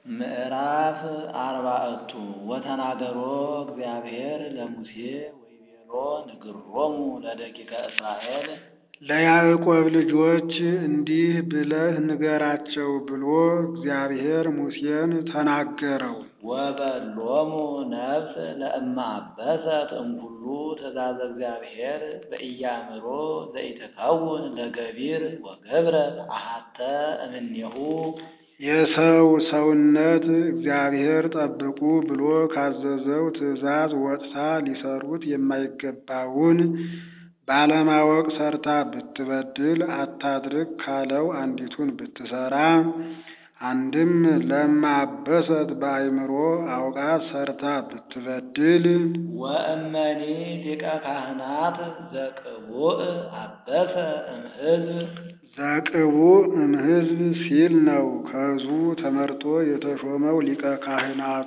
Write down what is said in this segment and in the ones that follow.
ምዕራፍ አርባዕቱ ወተናገሮ እግዚአብሔር ለሙሴ ወይቤሎ ንግሮሙ ለደቂቀ እስራኤል ለያዕቆብ ልጆች እንዲህ ብለህ ንገራቸው ብሎ እግዚአብሔር ሙሴን ተናገረው። ወበሎሙ ነፍስ ለእመ አበሰት እምኩሉ ትእዛዘ እግዚአብሔር በኢያእምሮ ዘኢትከውን ለገቢር ወገብረት አሐተ እምኔሁ የሰው ሰውነት እግዚአብሔር ጠብቁ ብሎ ካዘዘው ትእዛዝ ወጥታ ሊሰሩት የማይገባውን ባለማወቅ ሰርታ ብትበድል አታድርግ ካለው አንዲቱን ብትሰራ አንድም ለማበሰት በአይምሮ አውቃ ሰርታ ብትበድል ወእመኒ ሊቀ ካህናት ዘቅቡእ አበሰ እምሕዝብ ዘቅቡእ እምሕዝብ ሲል ነው። ከሕዝቡ ተመርጦ የተሾመው ሊቀ ካህናቱ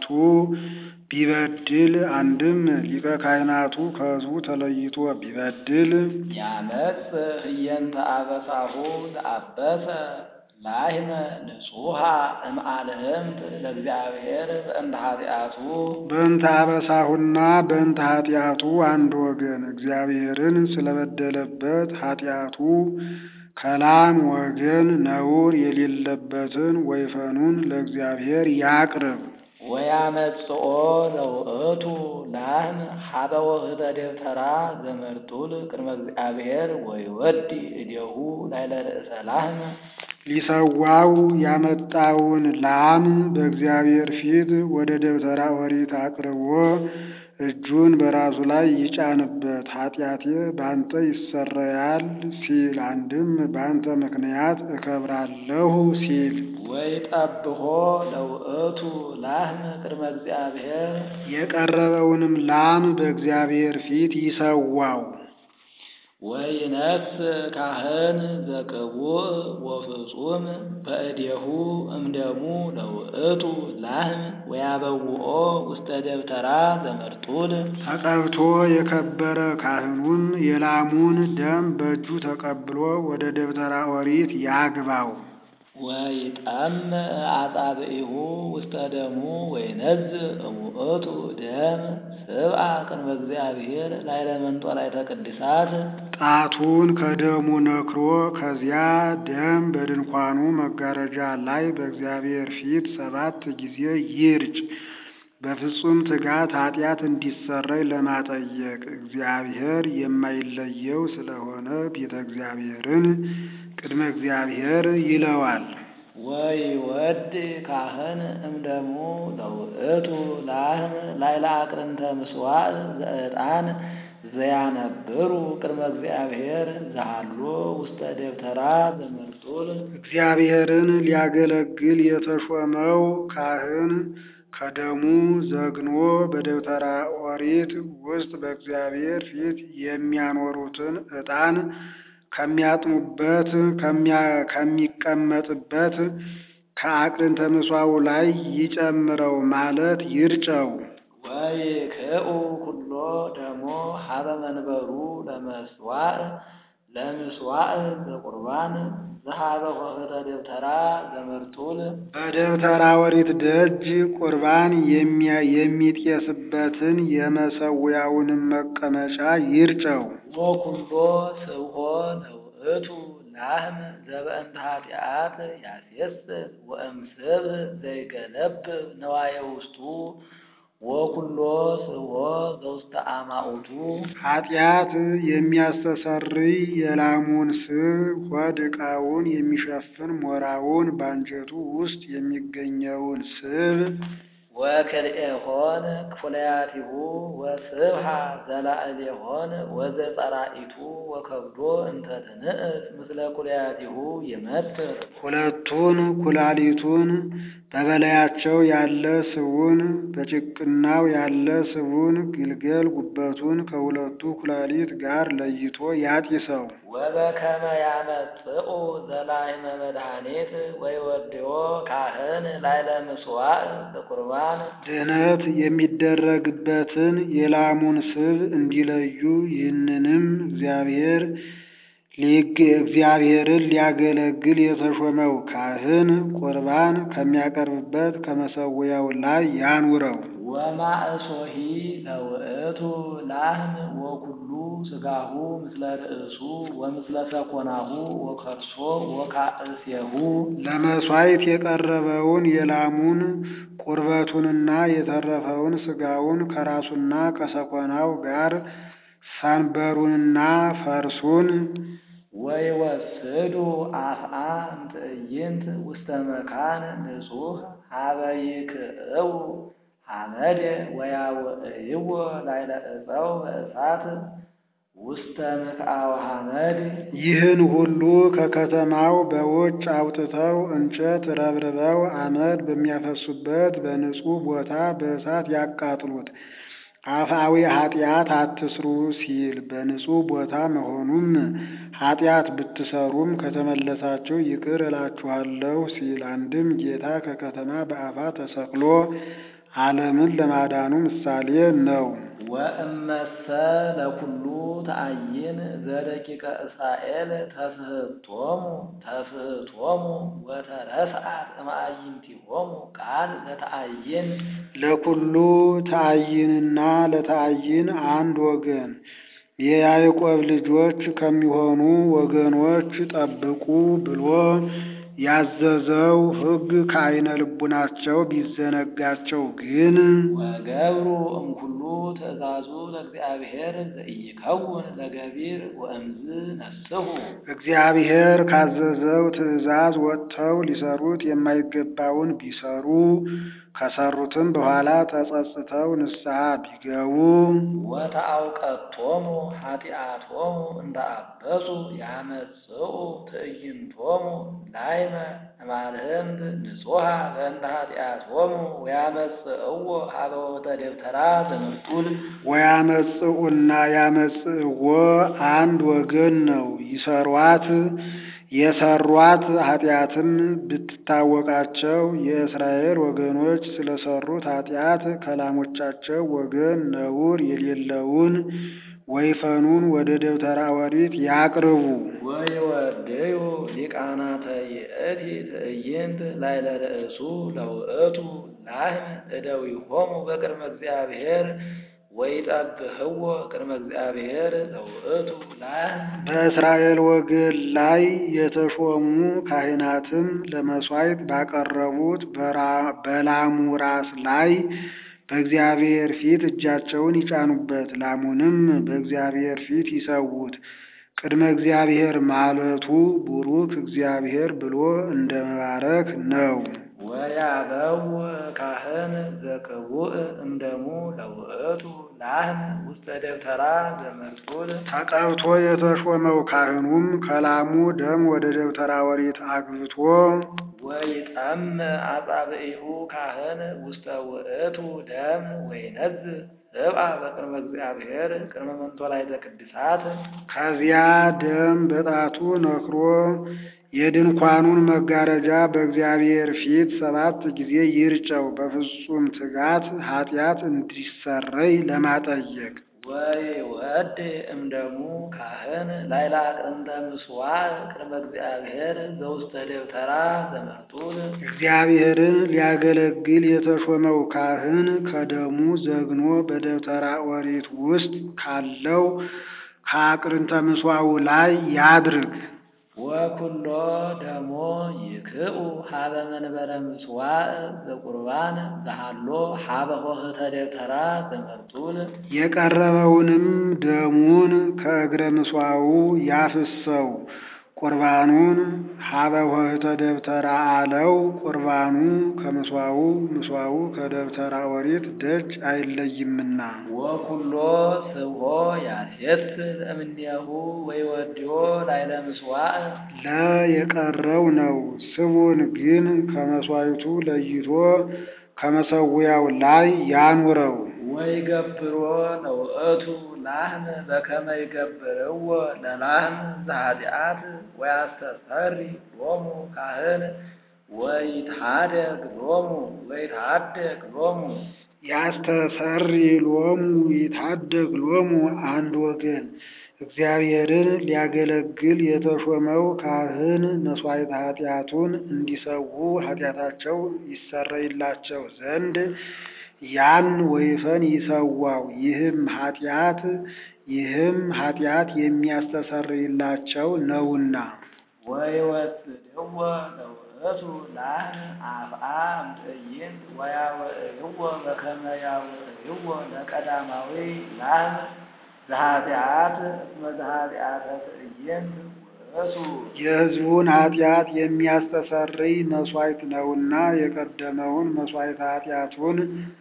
ቢበድል አንድም ሊቀ ካህናቱ ከሕዝቡ ተለይቶ ቢበድል ያመጽ ህየንተ አበሳሁ ዘአበሰ ላህመ ንጹሐ እምአልህምት ለእግዚአብሔር በእንተ ኃጢአቱ በእንተ አበሳሁና በእንተ ኃጢአቱ አንድ ወገን እግዚአብሔርን ስለበደለበት ኃጢአቱ ከላም ወገን ነውር የሌለበትን ወይፈኑን ለእግዚአብሔር ያቅርብ። ወያመጽኦ ለውእቱ ላህም ሀበ ወህተ ደብተራ ዘመርጡል ቅድመ እግዚአብሔር ወይወዲ እዴሁ ላይለ ርእሰ ላህም ሊሰዋው ያመጣውን ላም በእግዚአብሔር ፊት ወደ ደብተራ ኦሪት አቅርቦ እጁን በራሱ ላይ ይጫንበት። ኃጢአቴ በአንተ ይሰረያል ሲል አንድም በአንተ ምክንያት እከብራለሁ ሲል ወይጠብሖ ለውእቱ ላህም ቅድመ እግዚአብሔር የቀረበውንም ላም በእግዚአብሔር ፊት ይሰዋው። ወይነፍስ ካህን ዘቅቡእ ወፍጹም በእዴሁ እምደሙ ለውእቱ ላህም ወያበውኦ ውስተ ደብተራ ዘመርጡል ተቀብቶ የከበረ ካህኑን የላሙን ደም በእጁ ተቀብሎ ወደ ደብተራ ኦሪት ያግባው። ወይጠም አጻብዒሁ ውስተ ደሙ ወይነዝእ እሙእቱ ደም ስብአ ቅድመ እግዚአብሔር ላይለ መንጦላዕተ ቅድሳት ጣቱን ከደሙ ነክሮ ከዚያ ደም በድንኳኑ መጋረጃ ላይ በእግዚአብሔር ፊት ሰባት ጊዜ ይርጭ። በፍጹም ትጋት ኃጢአት እንዲሰረይ ለማጠየቅ እግዚአብሔር የማይለየው ስለሆነ ቤተ እግዚአብሔርን ቅድመ እግዚአብሔር ይለዋል። ወይወድ ካህን እምደሙ ለውእቱ ላህም ላይለ አቅርንተ ምስዋዕ ዘዕጣን ዘያነብሩ ቅድመ እግዚአብሔር ዘሃሎ ውስተ ደብተራ ዘመርጡል እግዚአብሔርን ሊያገለግል የተሾመው ካህን ከደሙ ዘግኖ በደብተራ ኦሪት ውስጥ በእግዚአብሔር ፊት የሚያኖሩትን ዕጣን ከሚያጥኑበት ከሚቀመጥበት ከአቅርንተ ምሷው ላይ ይጨምረው ማለት ይርጨው። ወይክኡ ኩሎ ደሞ ሀበ መንበሩ ለመስዋዕ ለምስዋዕ ዘቁርባን ዘሀበ ኆኅተ ደብተራ ዘመርጡል በደብተራ ኦሪት ደጅ ቁርባን የሚጤስበትን የመሰዊያውንም መቀመጫ ይርጨው። ወኩሎ ስብሖ ለውእቱ ላህም ዘበእንተ ኃጢአት ያሴስል ወእምስብ ዘይገለብ ነዋየ ውስጡ ወኩሎ ስብሖ ዘውስተ አማኡቱ ኃጢአት የሚያስተሰርይ የላሙን ስብ ሆድ ዕቃውን የሚሸፍን ሞራውን በአንጀቱ ውስጥ የሚገኘውን ስብ ወክልኤሆን ክፉለያቲሁ ወስብሃ ዘላዕሌሆን ወዘጸራኢቱ ወከብዶ እንተ ትንእስ ምስለ ኩለያቲሁ ይመትር ሁለቱን ኩላሊቱን በበላያቸው ያለ ስቡን በጭቅናው ያለ ስቡን ግልገል ጉበቱን ከሁለቱ ኩላሊት ጋር ለይቶ ያጢሰው። ወበከመ ያመጽኡ ዘላሕመ መድኃኒት ወይወድዮ ካህን ላይለ ምስዋዕ ዘቁርባን ድህነት የሚደረግበትን የላሙን ስብ እንዲለዩ ይህንንም እግዚአብሔር ሊግ እግዚአብሔርን ሊያገለግል የተሾመው ካህን ቁርባን ከሚያቀርብበት ከመሰዊያው ላይ ያኑረው። ወማእሶሂ ለውእቱ ላህም ወኩሉ ስጋሁ ምስለ ርእሱ ወምስለ ሰኮናሁ ወከርሶ ወካእሴሁ ለመሥዋዕት የቀረበውን የላሙን ቁርበቱንና የተረፈውን ስጋውን ከራሱና ከሰኮናው ጋር ሰንበሩንና ፈርሱን ወይወስዱ አፍአ እምትዕይንት ውስተ መካን ንጹሕ ሀበ ይክእው ሐመድ ወያውዕይዎ ላዕለ ዕፀው በእሳት ውስተ ምክአው ሐመድ ይህን ሁሉ ከከተማው በውጭ አውጥተው እንጨት ረብርበው አመድ በሚያፈሱበት በንጹሕ ቦታ በእሳት ያቃጥሉት። አፍአዊ ኃጢአት አትስሩ ሲል በንጹሕ ቦታ መሆኑም ኃጢአት ብትሰሩም ከተመለሳችሁ ይቅር እላችኋለሁ ሲል አንድም ጌታ ከከተማ በአፋ ተሰቅሎ ዓለምን ለማዳኑ ምሳሌ ነው። ወእመሰ ለኩሉ ተአይን ዘደቂቀ እስራኤል ተፍህቶሙ ተፍህቶሙ ወተረስዓት እምአይንቲሆሙ ቃል ለተአይን ለኩሉ ተአይንና ለተአይን አንድ ወገን የያዕቆብ ልጆች ከሚሆኑ ወገኖች ጠብቁ ብሎ ያዘዘው ሕግ ከዓይነ ልቡናቸው ቢዘነጋቸው ግን ወገብሩ እምኩሉ ትእዛዙ ለእግዚአብሔር ዘኢይከውን ለገቢር ወእምዝ ነስሑ እግዚአብሔር ካዘዘው ትእዛዝ ወጥተው ሊሰሩት የማይገባውን ቢሰሩ ከሰሩትም በኋላ ተጸጽተው ንስሐ ቢገቡ ወተአውቀቶሙ ኃጢአቶሙ እንዳአበሱ ያመጽኡ ትዕይንቶሙ ላይመ እማልህምት ንጹሐ በእንተ ኃጢአቶሙ ወያመጽእዎ ሀበ ወተ ደብተራ ዘምርጡል ወያመጽኡና ያመጽእዎ አንድ ወገን ነው። ይሰሯት የሰሯት ኃጢአትም ብትታወቃቸው የእስራኤል ወገኖች ስለሰሩት ኃጢአት ከላሞቻቸው ወገን ነውር የሌለውን ወይፈኑን ወደ ደብተራ ኦሪት ያቅርቡ። ወይወደዩ ሊቃናተ ይእቲ ትዕይንት ላዕለ ርእሱ ለውእቱ ላህም እደዊሆሙ በቅድመ እግዚአብሔር ወይጠብህዎ ቅድመ እግዚአብሔር ለውእቱ ላህም በእስራኤል ወገን ላይ የተሾሙ ካህናትም ለመሥዋዕት ባቀረቡት በራ- በላሙ ራስ ላይ በእግዚአብሔር ፊት እጃቸውን ይጫኑበት። ላሙንም በእግዚአብሔር ፊት ይሰዉት። ቅድመ እግዚአብሔር ማለቱ ቡሩክ እግዚአብሔር ብሎ እንደ መባረክ ነው። ወያበው ካህን ዘቅቡእ እምደሙ ለውእቱ ላህም ውስተ ደብተራ ዘመርጡል ተቀብቶ የተሾመው ካህኑም ከላሙ ደም ወደ ደብተራ ኦሪት አግብቶ ወይጠም አጻብዒሁ ካህን ውስተ ውእቱ ደም ወይነዝ ሰብአ በቅድመ እግዚአብሔር ቅድመ መንጦላዕተ ቅድሳት ከዚያ ደም በጣቱ ነክሮ የድንኳኑን መጋረጃ በእግዚአብሔር ፊት ሰባት ጊዜ ይርጨው፣ በፍጹም ትጋት ኃጢአት እንዲሰረይ ለማጠየቅ። ወይወድ እምደሙ ካህን ላይላ ቅርንተ ምስዋዕ ቅድመ እግዚአብሔር ዘውስተ ደብተራ ዘመርጡል እግዚአብሔርን ሊያገለግል የተሾመው ካህን ከደሙ ዘግኖ በደብተራ ኦሪት ውስጥ ካለው ከአቅርንተ ምስዋው ላይ ያድርግ። ወኩሎ ደሞ ይክኡ ሀበ መንበረ ምስዋዕ ዘቁርባን ዘሃሎ ሀበ ሆህተ ደብተራ ዘመርጡል የቀረበውንም ደሙን ከእግረ ምስዋው ያፍሰው። ቁርባኑን ሀበ ሆህተ ደብተራ አለው። ቁርባኑ ከምስዋው ምስዋው ከደብተራ ኦሪት ደጅ አይለይምና ወኩሎ ስብሖ ያስየስል እምኔሁ ወይወድዮ ላይለ ምስዋዕ ለ የቀረው ነው። ስቡን ግን ከመስዋዕቱ ለይቶ ከመሰዊያው ላይ ያኑረው። ወይገብሮ ለውእቱ ላህም በከመ ይገብርዎ ለላህም ዘኃጢአት ወያስተሰሪ ሎሙ ካህን ወይትሃደግ ሎሙ ወይትሃደግ ሎሙ ያስተሰሪ ሎሙ ይታደግ ሎሙ አንድ ወገን እግዚአብሔርን ሊያገለግል የተሾመው ካህን መሥዋዕተ ኃጢአቱን እንዲሰዉ ኃጢአታቸው ይሰረይላቸው ዘንድ ያን ወይፈን ይሰዋው። ይህም ኃጢአት ይህም ኃጢአት የሚያስተሰርይላቸው ነውና። ወይወስድዎ ለውእቱ ላህን አፍአ እምትዕይንት ወያውዕይዎ በከመ ያውዕይዎ ለቀዳማዊ ላህን ዘኃጢአት እስመ ዘኃጢአተ ትዕይንት ውእቱ የሕዝቡን ኃጢአት የሚያስተሰርይ መሥዋዕት ነውና የቀደመውን መሥዋዕተ ኃጢአቱን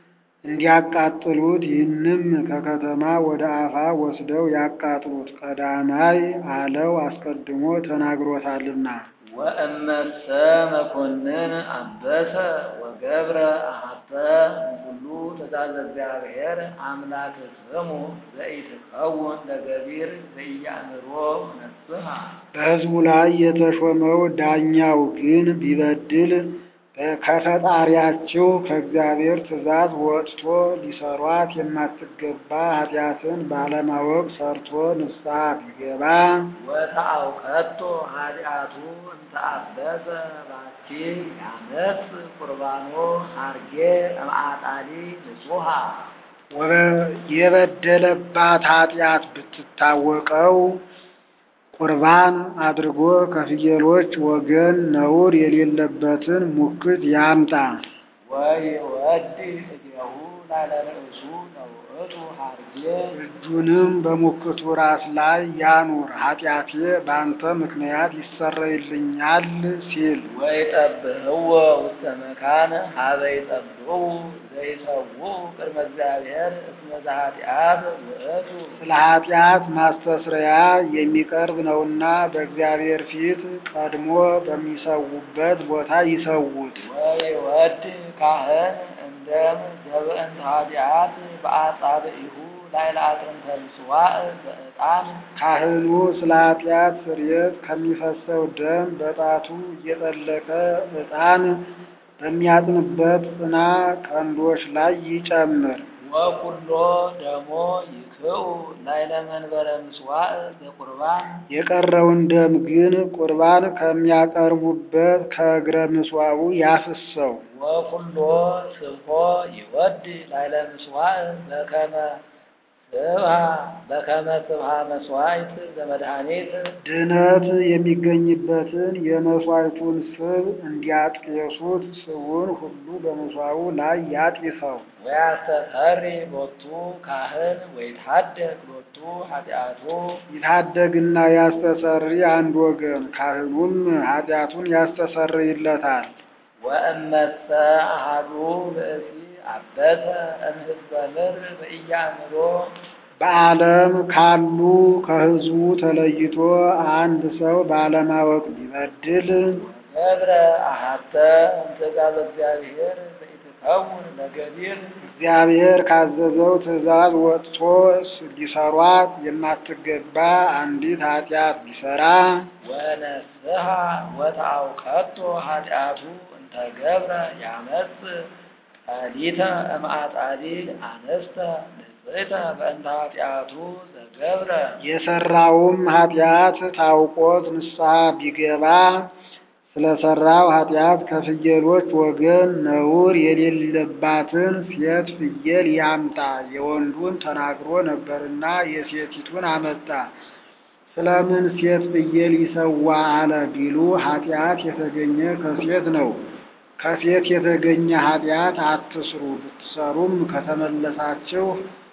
እንዲያቃጥሉት ይህንም ከከተማ ወደ አፋ ወስደው ያቃጥሉት። ቀዳማይ አለው አስቀድሞ ተናግሮታልና። ወእመሰ መኮንን አንበሰ ወገብረ አሐተ እምኩሉ ትእዛዘ እግዚአብሔር አምላክ ስሙ ዘኢትከውን ለገቢር ዘኢያእምሮ ነስሐ በሕዝቡ ላይ የተሾመው ዳኛው ግን ቢበድል ከፈጣሪያቸው ከእግዚአብሔር ትእዛዝ ወጥቶ ሊሰሯት የማትገባ ኃጢአትን ባለማወቅ ሰርቶ ንስሐ ቢገባ ወተአውከቶ ኃጢአቱ እንተ አበሰ ባቲ ያነስ ቁርባኖ ሐርጌ እምአጣሊ ንጹሐ ወበ- የበደለባት ኃጢአት ብትታወቀው ቁርባን አድርጎ ከፍየሎች ወገን ነውር የሌለበትን ሙክት ያምጣ። ወይወዲ እዴሁ ላዕለ ርእሱ ለውእቱ ሐርጌ እጁንም በሙክቱ ራስ ላይ ያኑር። ኃጢአቴ በአንተ ምክንያት ይሰረይልኛል ሲል ወይጠብህዎ ውስተ መካነ ሀበ ይጠብሁ ዘይሰዉ ቅድመ እግዚአብሔር እስመ ዘኃጢአት ውእቱ ስለ ኃጢአት ማስተስረያ የሚቀርብ ነውና በእግዚአብሔር ፊት ቀድሞ በሚሰዉበት ቦታ ይሰዉት። ወይወድ ካህን እንደም ዘብእንተ ኃጢአት በአጻብዒሁ ላዕለ አጥንተ ምጽዋዕ በዕጣን ካህኑ ስለ ኃጢአት ስርየት ከሚፈሰው ደም በጣቱ እየጠለቀ ዕጣን በሚያጥንበት ጽና ቀንዶች ላይ ይጨምር። ወኩሎ ደሞ ይክኡ ላዕለ መንበረ ምጽዋዕ ዘቁርባን የቀረውን ደም ግን ቁርባን ከሚያቀርቡበት ከእግረ ምጽዋቡ ያፍሰው። ወኩሎ ስብሖ ይወድ ላዕለ ምጽዋዕ በከመ ስብሐ በከመ ስብሐ መስዋዕት ዘመድኃኒት ድነት የሚገኝበትን የመሥዋዕቱን ስብ እንዲያጤሱት ስቡን ሁሉ በመሥዋዕቱ ላይ ያጢሰው። ወያስተሰሪ ሎቱ ካህን ወይትሐደግ ሎቱ ኃጢአቱ ይታደግና ያስተሰሪ አንድ ወገን፣ ካህኑም ኃጢአቱን ያስተሰርይለታል። ወእመሰ አሐዱ ብእሲ አበሰ እምሕዝበ ምድር በኢያእምሮ በዓለም ካሉ ከሕዝቡ ተለይቶ አንድ ሰው ባለማወቅ ቢበድል ገብረ አሐተ እምትእዛዘ እግዚአብሔር ዘኢትከውን ለገቢር እግዚአብሔር ካዘዘው ትእዛዝ ወጥቶ ሊሰሯት የማትገባ አንዲት ኃጢአት ቢሰራ ወነስሐ ወተአውቀቶ ኃጢአቱ እንተ ገብረ ያመጽ ጸሊተ እምአጣሊ አነስተ ንጽሕተ በእንተ ኃጢአቱ ዘገብረ የሰራውም ኃጢአት ታውቆት ንስሐ ቢገባ ስለሰራው ኃጢአት ከፍየሎች ወገን ነውር የሌለባትን ሴት ፍየል ያምጣ። የወንዱን ተናግሮ ነበርና የሴቲቱን አመጣ። ስለምን ሴት ፍየል ይሰዋ አለ ቢሉ ኃጢአት የተገኘ ከሴት ነው። ከሴት የተገኘ ኃጢአት አትስሩ፣ ብትሰሩም ከተመለሳችሁ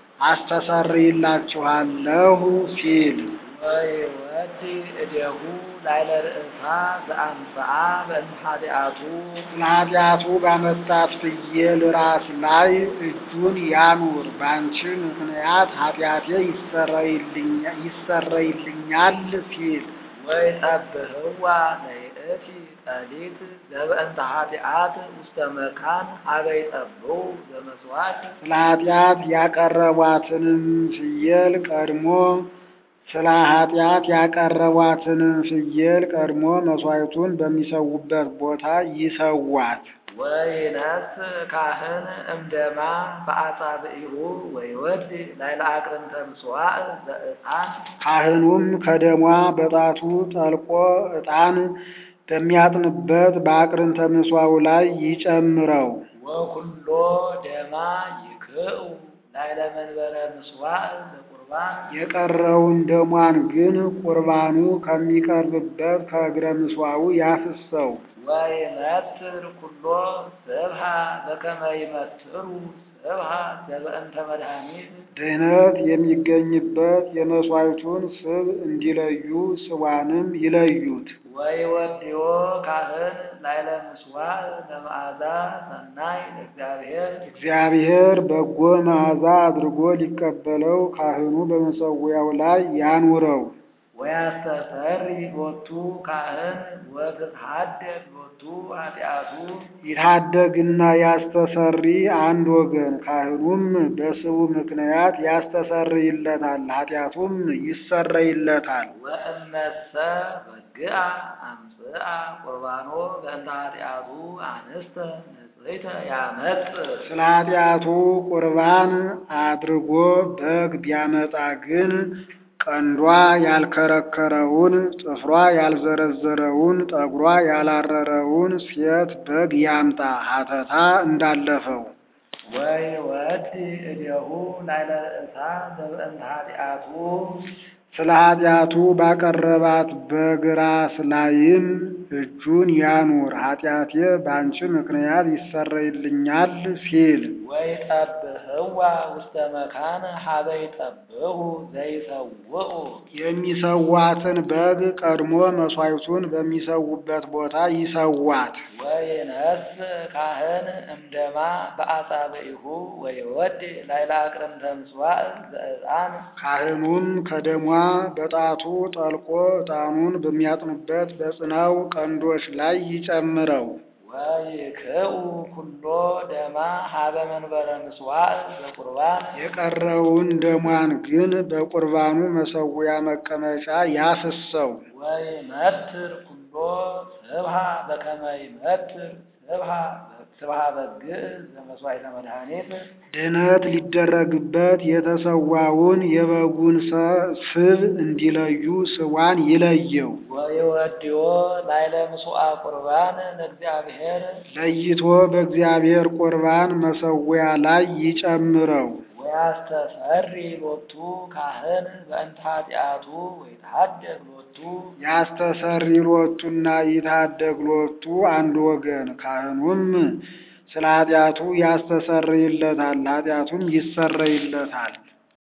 አስተሰርይላችኋለሁ ሲል ወይወዲ እዴሁ ላዕለ ርእሳ ዘአንጽአ በእንተ ኃጢአቱ ስለ ኃጢአቱ ባመጣት ፍየል ራስ ላይ እጁን ያኑር። በአንቺ ምክንያት ኃጢአቴ ይሰረይልኛ- ይሰረይልኛል ሲል ወይጸብህዋ ለይእቲ ጸሊት ዘበእንተ ኃጢአት ውስተ መካን ሀበ ይጸብሑ ዘመስዋዕት ስለ ኃጢአት ያቀረቧትንም ፍየል ቀድሞ ስለ ኃጢአት ያቀረቧትንም ፍየል ቀድሞ መሥዋዕቱን በሚሰዉበት ቦታ ይሰዋት። ወይነስ ካህን እምደማ በአጻብዒሁ ወይወድ ላዕለ አቅርንተ ምጽዋዕ ዘዕጣን ካህኑም ከደሟ በጣቱ ጠልቆ ዕጣን በሚያጥንበት በአቅርንተ ምጽዋው ላይ ይጨምረው። ወኩሎ ደማ ይክኡ ላዕለ መንበረ ምጽዋዕ ዘቁርባን የቀረውን ደሟን ግን ቁርባኑ ከሚቀርብበት ከእግረ ምጽዋው ያፍሰው። ወይመትር ኩሎ ስብሃ በከመ ይመትሩ ስብሃ ዘበእንተ መድኃኒት ድህነት የሚገኝበት የመሥዋዕቱን ስብ እንዲለዩ ስዋንም ይለዩት። ወይወድዮ ካህን ላዕለ ምጽዋዕ ለመዓዛ ሰናይ ለእግዚአብሔር እግዚአብሔር በጎ መዓዛ አድርጎ ሊቀበለው ካህኑ በመሠዊያው ላይ ያኑረው። ወያስተሰሪ ሎቱ ካህን ወትትሐደግ ሎቱ ኃጢአቱ ይታደግና ያስተሰሪ አንድ ወገን፣ ካህኑም በስቡ ምክንያት ያስተሰርይለታል፣ ኃጢአቱም ይሰረይለታል። ወእመሰ በግአ አምጽአ ቁርባኖ በእንተ ኃጢአቱ አንስተ ንጽሕተ ያመጽእ ስለ ኃጢአቱ ቁርባን አድርጎ በግ ቢያመጣ ግን ቀንዷ ያልከረከረውን፣ ጥፍሯ ያልዘረዘረውን፣ ጠጉሯ ያላረረውን ሴት በግ ያምጣ ሀተታ እንዳለፈው። ወይወድ እዴሁ ላዕለ ርእሳ ዘበእንተ ኃጢአቱ ስለ ኃጢአቱ ባቀረባት በግ ራስ ላይም እጁን ያኑር፣ ኃጢአቴ በአንቺ ምክንያት ይሰረይልኛል ሲል ወይጠብህዋ ውስተ መካን ሀበ ይጠብሁ ዘይሰውኡ የሚሰዋትን በግ ቀድሞ መሥዋዕቱን በሚሰዉበት ቦታ ይሰዋት። ወይነስ ካህን እምደማ በአጻብዒሁ ወይወድ ላዕለ አቅርንተ ምጽዋዕ ዘዕጣን ካህኑም ከደሟ በጣቱ ጠልቆ ዕጣኑን በሚያጥኑበት በጽናው ቀንዶች ላይ ይጨምረው። ወይክኡ ኩሎ ደማ ሀበ መንበረ ምጽዋዕ ዘቁርባን የቀረውን ደሟን ግን በቁርባኑ መሠዊያ መቀመጫ ያፍሰው። ወይመትር ኩሎ ስብሃ በከመ ይመትር ስብሃ ስብሃ በግዕ ዘመሥዋዕተ መድኃኒት ድህነት ሊደረግበት የተሰዋውን የበጉን ሰ- ስብ እንዲለዩ ስዋን ይለየው። ወይወድዮ ላዕለ ምጽዋ ቁርባን ለእግዚአብሔር ለይቶ በእግዚአብሔር ቁርባን መሠዊያ ላይ ይጨምረው። ወያስተሰሪ ሎቱ ካህን በእንተ ኃጢአቱ ወይትሐደግ ሎቱ ያስተሰሪ ሎቱና ይታደግ ሎቱ አንድ ወገን፣ ካህኑም ስለ ኃጢአቱ ያስተሰርይለታል፣ ኃጢአቱም ይሰረይለታል።